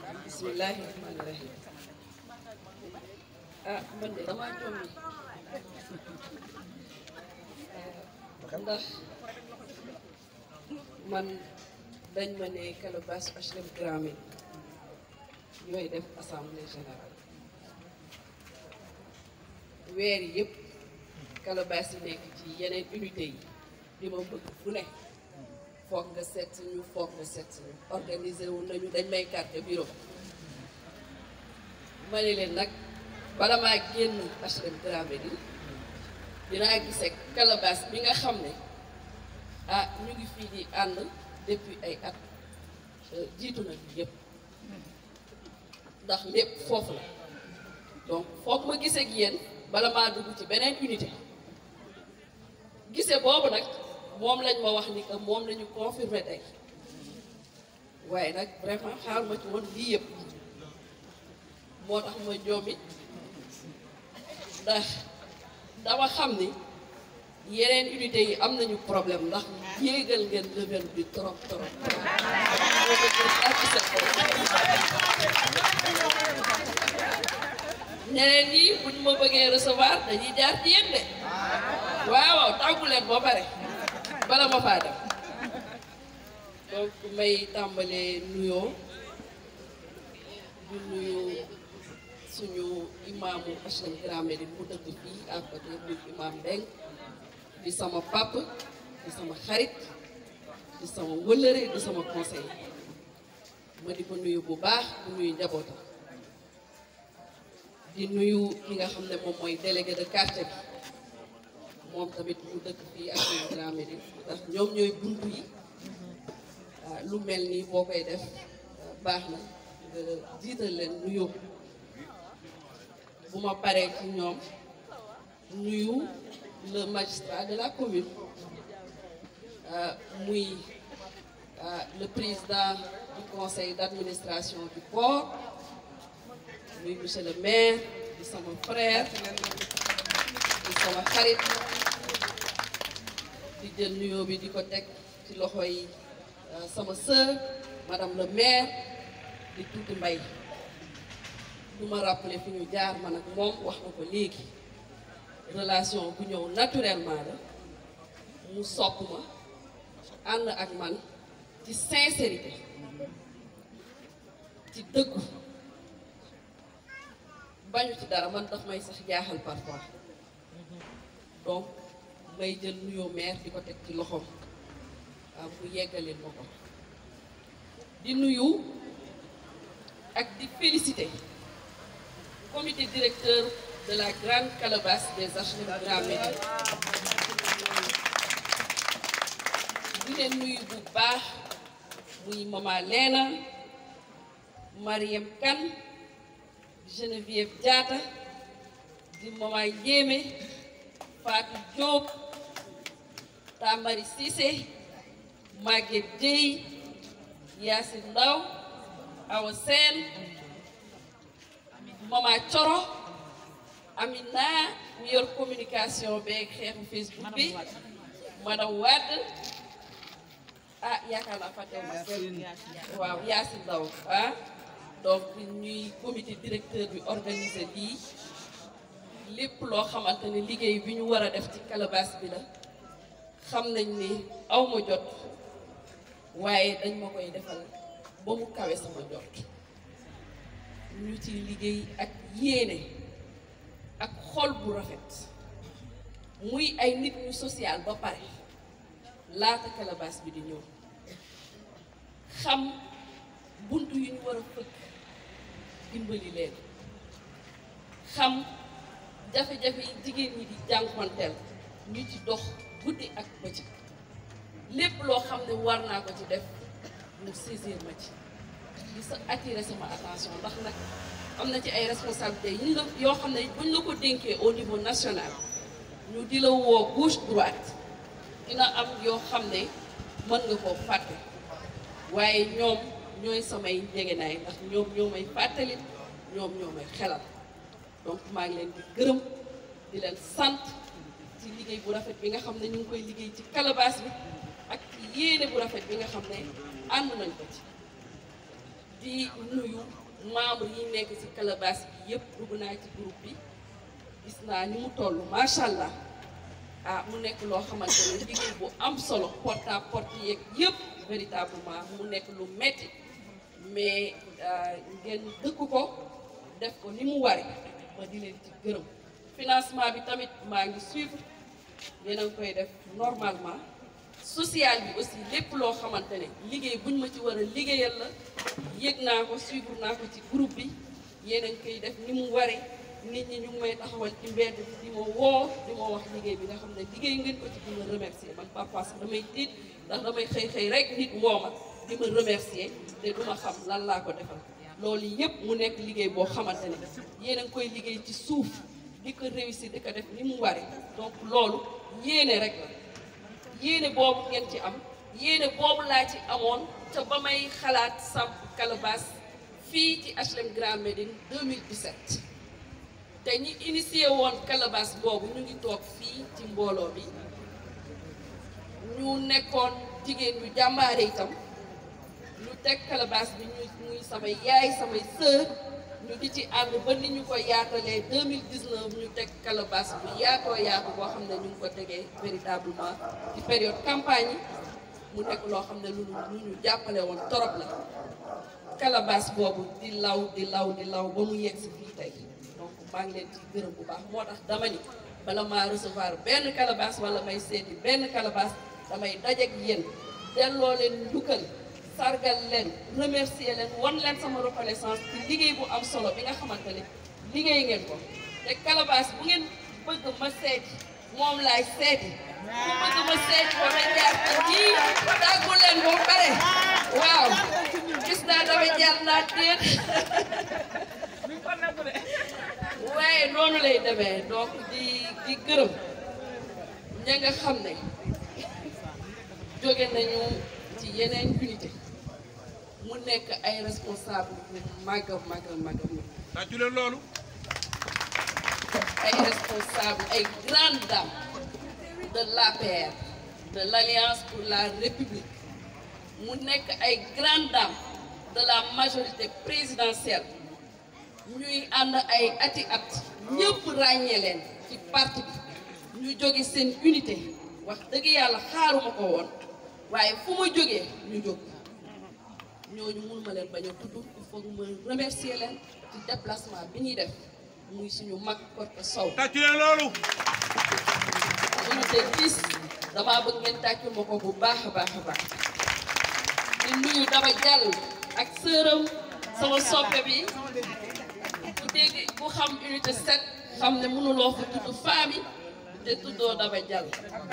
bismillahi rahmaani rahim ah man de damaa jommi ndax man dañ ma ne Calebasse HLM Grand Médine ñooy def assemblée générale weer yi yëpp Calebasse yi nekk ci yeneen unité yi di ma bëgg fu ne foog nga seet ñu foog nga seet ñu organiser wu nañu dañ may carte bureau ma ne leen nag bala maa génn HLM Grand Médine dinaa gisee Calebasse bi nga xam ne ah ñu ngi fii di ànd depuis ay at jiitu na bi yëpp ndax lépp foofu la donc foog ma gisee ak yéen bala maa dugg ci beneen unité gisee boobu nag moom lañ ma wax ni que moom lañu confirmé tey waaye nag vraiment xaar ma ci woon lii yëpp moo tax ma joomit ndax dama xam ni yeneen unité yi am nañu problème ndax yéegal ngeen level bi trop trop ñeneen ñi buñ ma bëggee recevoir dañuy jaar ci yéen de waaw waaw tàggu leen ba pare bala ma faa dem donc may tàmbalee nuyoo du nuyu suñu imaamu HLM Grand Médine mu dëkk fii à côté muy imaam Mbeng di sama pap di sama xarit di sama wëllëre di sama conseil ma di ko nuyu bu baax di nuyu njabootam di nuyu ki nga xam ne moom mooy délégué de quartier bi moom tamit mu dëkk fii ak suñu Grand Médine ndax ñoom ñooy buntu yi waaw lu mel nii boo koy def baax na nga jiital leen nuyoo bu ma paree ci ñoom nuyu le magistrat de la commune muy le président du conseil d'administration du port muy monsieur le maire di sama frère di sama xarit di jël nuyoo bi di ko teg ci loxo yi sama sœur madame le maire di tuuti mbay du ma rappeler fi ñu jaar man ak moom wax na ko léegi relation bu ñëw naturellement la mu sopp ma ànd ak man ci sincérité ci dëggu bañu ci dara man daf may sax jaaxal parfois donc may jël nuyoo maire di ko teg ci loxoom waaw bu yeggaleel ma ko di nuyu ak di féliciter comité directeur de la grande calebasse des HLM Grand Médine di leen nuyu bu baax muy Mama Leena Mariam Kane Geneviève Diatta di Mama Njéeme Fatou Diop Tamari Cissé Maguette Dieye Yacine Ndaw Awa Sène Mama Coro Amina mi yor communication beeg xeexu Facebook bi madame Wade ah yaakaar naa fàtte waaw Yacine Ndaw ah donc ñuy comité directeur bi organisé lii lépp loo xamante ne liggéey bi ñu war a def ci calebasse bi la xam nañ ni aw ma jot waaye dañ ma koy defal ba mu kawe sama jot ñu ci liggéey ak yéene ak xol bu rafet muy ay nit ñu social ba pare laata calebasse bi di ñëw xam buntu yu ñu war a fëkk dimbali leen xam jafe-jafe yi jigéen ñi di jànkonteel ñu ci dox guddi ak bëccëg lépp loo xam ne war naa ko ci def mu saisir ma ci di sa attirer sama attention ndax nag am na ci ay responsabilités yi ñu la yoo xam ne buñ la ko dénkee au niveau national ñu di la woo gauche droite dina am yoo xam ne mën nga koo fàtte waaye ñoom ñooy samay njegenaay ndax ñoom ñoo may fàttali ñoom ñoo may xelal donc maa ngi leen di gërëm di leen sant ci liggéey bu rafet bi nga xam ne ñu ngi koy liggéey ci calebasse bi ak ci yéene bu rafet bi nga xam ne ànd nañ ko ci di nuyu membre yi nekk ci calebasse bi yëpp dugg naa ci groupe bi gis naa ni mu toll macha allah ah mu nekk loo xamante ne liggéey bu am solo porte à porte yeeg yëpp véritablement mu nekk lu metti mais ngeen dëkk ko def ko ni mu wari ma di leen ci gërëm financement bi tamit maa ngi suivre yéen a ngi koy def normalement social bi aussi lépp loo xamante ne liggéey buñ ma ci war a liggéeyal la yëg naa ko suivre naa ko ci groupe bi yéen a ngi koy def ni mu waree nit ñi ñu ngi may taxawal ci mbedd bi di ma woo di ma wax liggéey bi nga xam ne liggéey ngeen ko ci di ma remercier man parfois sax damay tiit ndax damay xëy xëy rek nit woo ma di ma remercier te du ma xam lan laa ko defal loolu yëpp mu nekk liggéey boo xamante ne yéen a ngi koy liggéey ci suuf di ko réussir di ko def ni mu waree donc loolu yéene rek la yéene boobu ngeen ci am yéene boobu laa ci amoon te ba may xalaat samp calebasse fii ci HLM Grand Médine 2017 te ñi initié woon calebasse boobu ñu ngi toog fii ci mbooloo bi ñu nekkoon jigéen ñu jàmbaare itam ñu teg calebasse bi ñu muy samay yaay samay sœur ñu di ci ànd ba ni ñu ko yaatalee 2019 ñu teg calebasse bu yaatoo yaatu boo xam ne ñu ngi ko tegee véritablement ci période campagne yi mu nekk loo xam ne lu lu ñu jàppale woon torop la calebasse boobu di law di law di law ba mu yegg si fii tey donc maa ngi leen ci gërëm bu baax moo tax dama ni bala maa recevoir benn calebasse wala may seeti benn calebasse damay dajeek yéen delloo leen njukkal sargal leen remercier leen wan leen sama reconnaissance ci liggéey bu am solo bi nga xamante ne liggéey ngeen ko te calebasse bu ngeen bëgg ma seeti moom laay seeti bu bëgg ma seeti ko na jaar te ñii tàggu leen ba pare waaw gis naa dama jaar naa déet waaye noonu lay demee donc di di gërëm ña nga xam ne jóge nañu ci yeneen unité mu nekk ay responsable yu màgg a màgg a màgg a tàccu leen loolu ay responsable ay grandes dames de l'APR de l'Alliance pour la République mu nekk ay grandes dames de la majorité présidentielle ñuy ànd ay ati at ñëpp ràññee leen ci parti bi ñu jóge seen unité wax dëgg yàlla xaaruma ko woon waaye fu ma jógee ñu jóg ñooñu mun ma leen bañ a tudd il faut que ma remercier leen ci déplacement bi ñuy def muy suñu mag Korka Sow tàccu leen loolu unité 10 damaa bëgg ngeen tàccul ma ko bu baax a baax a baax di nuyu Daba Diallo ak sëram sama soppe bi ku dégg ku xam unité 7 xam ne mënuloo fa tudd famille te tuddoo Daba Diallo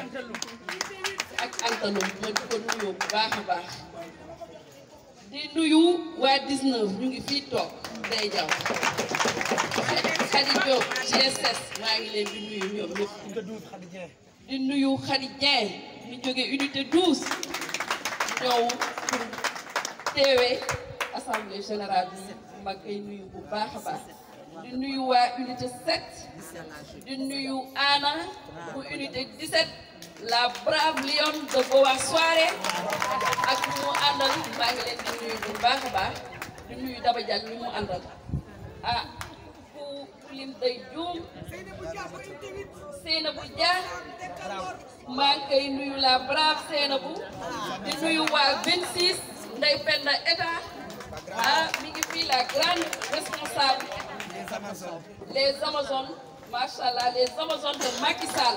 ak antalum ma di ko nuyoo bu baax a baax di nuyu waa 19 ñu ngi fii toog day jaw Khady Diop GSS maa ngi leen di nuyu ñoom ñëpp di nuyu Khady Dieng mi jóge unité 12 ñëw pour teewee assemblée générale bi ma koy nuyu bu baax a baax di nuyu waa unité 7 di nuyu Anna bu unité 17 la brave lionne de Boa Soirée ak ñu mu àndal maa ngi leen di nuyu bu baax a baax di nuyu Daba Diagne ñu mu àndal ah ku lim day juum Seynabou Dia maa ngi koy nuyu la brave Seynabou di nuyu waa 26 Ndey Penda État ah mi ngi fii la grande responsable les Amazones macha allah les Amazones de Macky Sall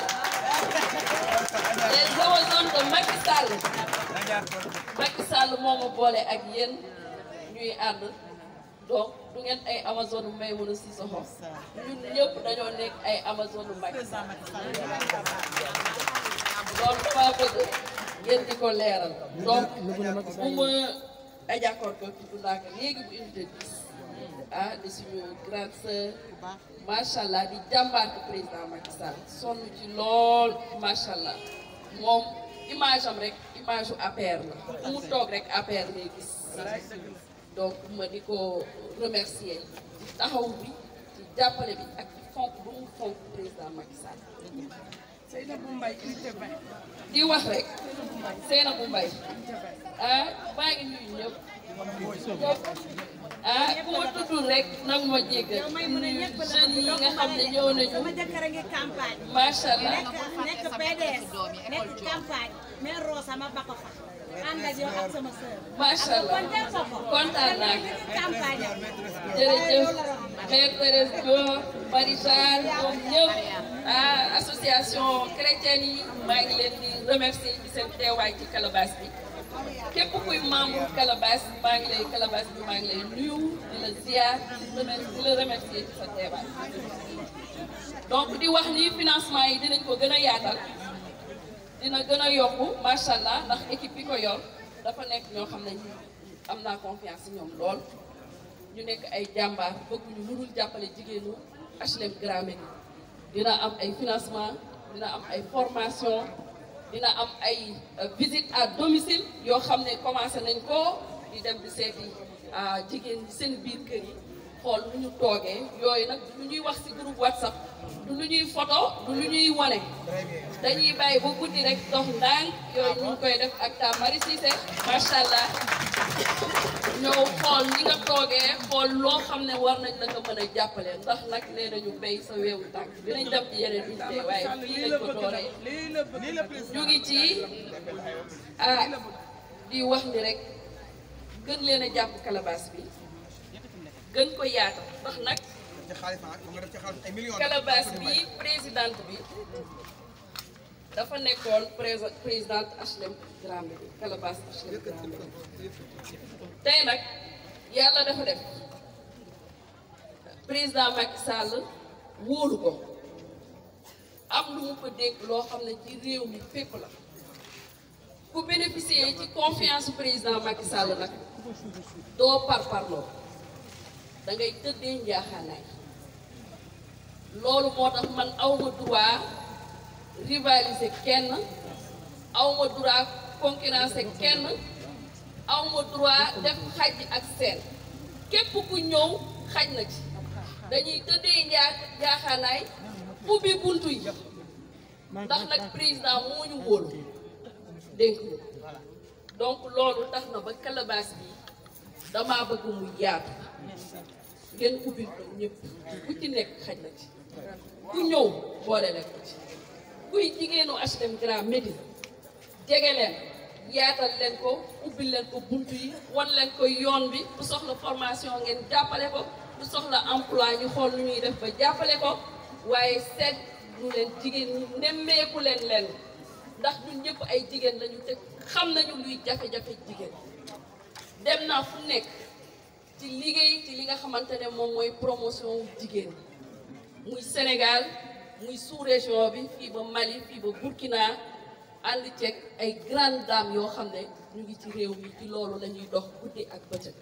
les Amazones de Macky Sall Macky Sall moo ma boole ak yéen ñuy ànd donc du ngeen ay Amazone may mën a si soxo ñun ñëpp dañoo nekk ay Amazone Macky Sall loolu dafa bëgg ngeen di ko leeral donc bu ma ajakkoor ko tudd naa ko léegi bu unité 10 ah di suñu grande sœur macha allah di jàmbaar ko président Macky Sall sonn ci lool macha allah moom image am rek image u APR la fu mu toog rek APR lay gis donc ma di ko remercier ci taxaw bi ci jàppale bi ak ci fonk bu mu fonk président Macky Sall di wax rek Seynabou Mbaye ah maa ngi nuyu ñëpp ñëpp ah ku ma tuddul rek nag ma jéggal nuyu jeunes yi nga xam ne ñëw nañu sama jëkkër a ngi campagne macha allah nekk nekk PDS nekk campagne mais Rosa ma bako fa ànd ak yow ak sama sœur macha allah kon def ko ko kontaan naa ngi campagne jërëjëf Mère Thérèse Dior Marie-Jeanne ñoom ñëpp ah association chrétienne yi maa ngi leen di remercier ci seen teewaay ci Calabas bi képp kuy membre Calabas maa ngi lay Calabas bi maa ngi lay nuyu di la ziar di remercier di la remercier ci sa teewaay donc di wax ni financement yi dinañ ko gën a yaatal dina gën a yokku macha allah ndax équipe bi ko yor dafa nekk ñoo xam ne am naa confiance ci ñoom lool. ñu nekk ay jàmbaar bëgguñu lu dul jàppale jigéenu HLM Grand Médine dina am ay financement dina am ay formation dina am ay visite à domicile yoo xam ne commencé nañ ko di dem di seeti jigéen ñi seen biir kër yi xool lu ñu toogee yooyu nag du lu ñuy wax ci groupe WhatsApp du lu ñuy photo du lu ñuy wane dañuy bàyyi ba guddi rek dox ndànk yooyu ñu ngi koy def ak ta Marie Cissé macha allah ñëw xool ñi nga toogee xool loo xam ne war nañ la ko mën a jàppale ndax nag nee nañu béy sa weewu tànk dinañ dem ci yeneen unité waaye fii lañ ko dooree ñu ngi ci ah di wax ni rek gën leen a jàpp Calabas bi gën ko yaatal ndax nag Calabas bi présidente bi dafa nekkoon présidente HLM Grand Médine Calabas HLM Grand Médine tey nag yàlla dafa def président Macky Sall wóolu ko am lu mu ko dégg loo xam ne ci réew mi fépp la ku bénéficier ci confiance président Macky Sall nag doo par parloo da ngay tëddee njaaxaanaay loolu moo tax man awma droit rivaliser kenn awma droit concurrencer kenn awma droit def xaj ak seen képp ku ñëw xaj na ci dañuy tëddee njaa njaaxaanaay ubbi buntu yi ndax nag président moo ñu wóolu dénk ñu donc loolu tax na ba Calabas bi damaa bëgg mu yaatu ngeen ubbil ko ñëpp ku ci nekk xaj na ci ku ñëw boole leen ko ci kuy jigéenu HLM Grand Médine jege leen yaatal leen ko ubbil leen ko buntu yi wan leen ko yoon bi bu soxla formation ngeen jàppale ko bu soxla emploi ñu xool nu ñuy def ba jàppale ko waaye seet lu leen jigéen ñi nemmeeku leen leen ndax ñun ñëpp ay jigéen lañu te xam nañu luy jafe-jafe jigéen dem naa fu nekk ci liggéey ci li nga xamante ne moom mooy promotion jigéen muy Sénégal muy sous-région bi fii ba Mali fii ba Burkina ànd ceeg ay grandes dames yoo xam ne ñu ngi ci réew mi ci loolu la ñuy dox guddi ak bëccëg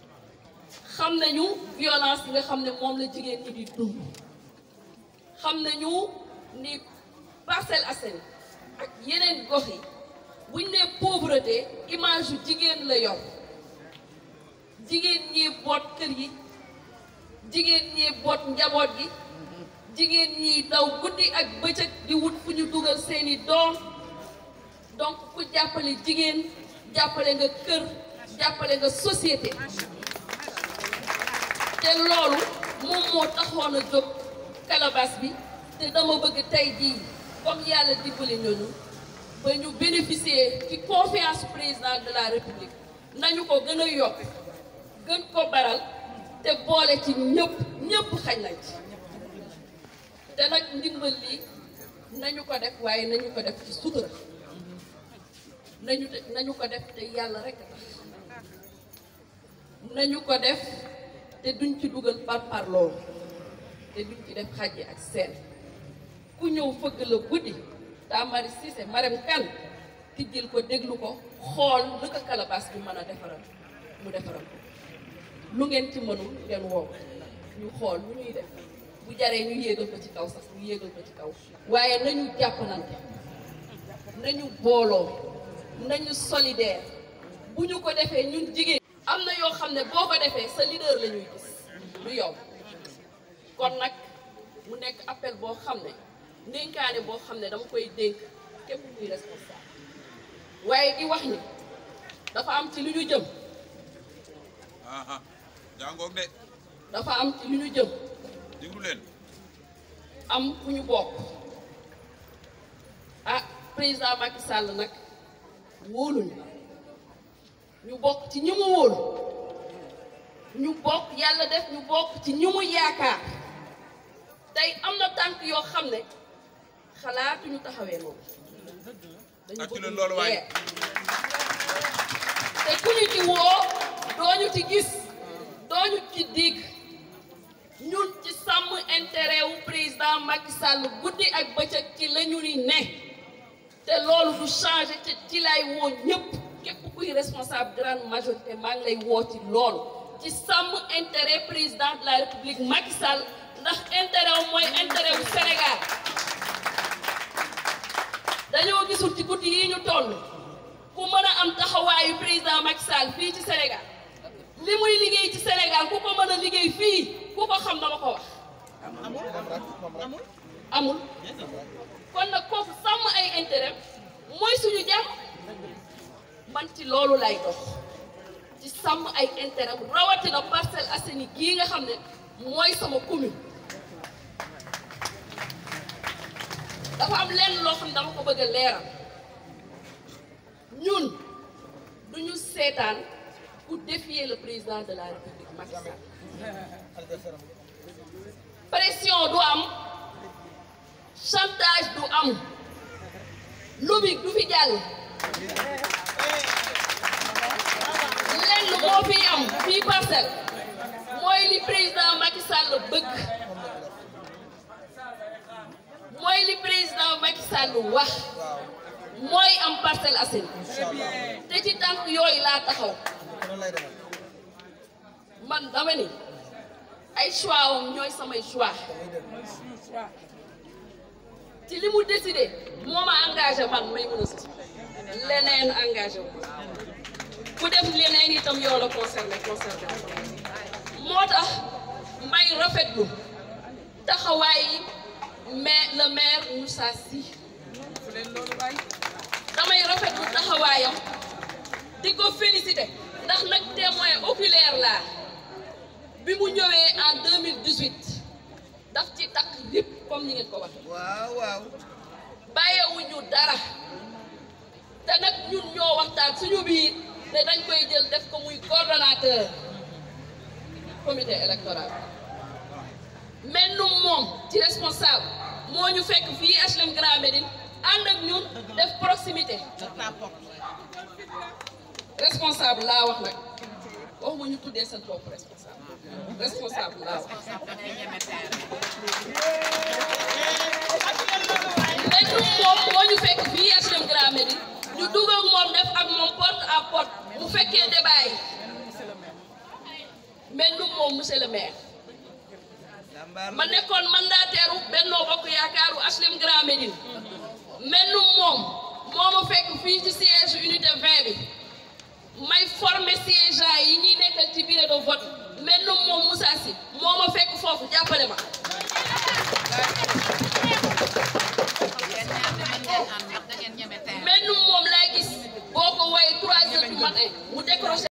xam nañu violence yi nga xam ne moom la jigéen ñi di dund xam nañu ni Parcelles Assainies ak yeneen gox yi buñ ne pauvreté image yu jigéen la yor jigéen ñi boot kër yi jigéen ñi boot njaboot gi jigéen ñi daw guddi ak bëccëg di wut fu ñu dugal seeni doom donc ku jàppale jigéen jàppale nga kër jàppale nga société te loolu moom moo taxoon a jóg Calabas bi te dama bëgg tey jii comme yàlla dimbali ñooñu ba ñu bénéficier ci confiance président de la république nañu ko gën a yokk gën ko baral te boole ci ñëpp ñëpp xañ nañ ci te nag ndimbal li nañu ko def waaye nañu ko def ci sutura nañu nañu ko def te yàlla rek tax nañu ko def te duñ ci dugal par parloo te duñ ci def xàjji ak seen ku ñëw fëgg la guddi daa Marie Cissé Marème Kane tijjil ko déglu ko xool lu ko Calabas bi mën a defaral mu defaral ko lu ngeen ci mënul ngeen woo ñu xool lu ñuy def bu jaree ñu yéegal ko ci kaw sax ñu yéegal ko ci kaw waaye nañu jàppalante nañu booloo nañu solidaire bu ñu ko defee ñun jigéen am na yoo xam ne boo ko defee sa leader la ñuy gis lu yow kon nag mu nekk appel boo xam ne ndénkaane boo xam ne dama koy dénk képp kuy responsable waaye di wax ni dafa am ci lu ñu jëm aha jàngoog de dafa am ci lu ñu jëm déglu leen am fu ñu bokk ah président Macky Sall nag wóoluñu ñu bokk ci ñi mu wóolu ñu bokk yàlla def ñu bokk ci ñi mu yaakaar tey am na tànk yoo xam ne xalaatuñu taxawee moom dañu Tàccu bëgg leen mu loolu waay. leer. te ku ñu ci woo dooñu ci gis dooñu ci dégg ñun ci sàmm intérêt wu président Macky Sall guddi ak bëccëg ci la ñu ni ne te loolu du changé te ci lay woo ñëpp képp kuy responsable grande majorité maa ngi lay woo ci loolu ci sàmm intérêt président de la république Macky Sall ndax intérêt wu mooy intérêt wu Sénégal dañoo gisul ci guddi yi ñu toll ku mën a am taxawaayu président Macky Sall fii ci Sénégal li muy liggéey ci Sénégal ku ko mën a liggéey fii ku ko xam dama ko wax amul kon nag kooku sàmm ay intérêt mooy suñu jàmm man ci loolu lay dox ci sàmm ay intérêt rawatina Parcelles Assainies gii nga xam ne mooy sama commune dafa am lenn loo xam ne dama ko bëgg a leeral ñun duñu seetaan ku défier le président de la République Macky Sall pression du am chantage du am lobby du fi jàll lenn moo fi am fii parcelle mooy li président Macky Sall bëgg mooy li président Macky Sall wax mooy am Parcelles Assainies te ci tànk yooyu laa taxaw man dama ni ay choix am ñooy samay choix ci li mu décidé moo ma engagé man may mën a si leneen engagé wu ku def leneen itam yow la concerné concerné moo tax may rafetlu taxawaay mais le maire Moussa Sy damay rafetlu taxawaayam di ko félicité ndax nag témoin oculaire laa bi mu ñëwee en 2018 daf ci takk lépp comme ni ngeen ko waxee waaw waaw bàyyiwuñu dara te nag ñun ñoo waxtaan suñu biir ne dañ koy jël def ko muy coordonnateur comité électoral mais nu moom ci responsable moo ñu fekk fii HLM Grand Médine ànd ak ñun def proximité responsable laa wax nag waxuma ñu tuddee seen bopp responsable responsable laa wax mais nu moom moo ñu fekk fii HLM Grand Médine ñu dugg ak moom def ak moom porte à porte mu fekkee débat yi mais nu moom monsieur le maire jàmbaar ma nekkoon mandataire u Benno Bokk Yaakaaru HLM Grand Médine mel nu moom moo ma fekk fii ci siège unité 20 bi may former siégeants yi ñuy nekkal ci bureau de vote mel nu moom Moussa Sy moo ma fekk foofu jàppale ma mel nu moom laa gis boo ko woowee 3 heures du matin mu décroché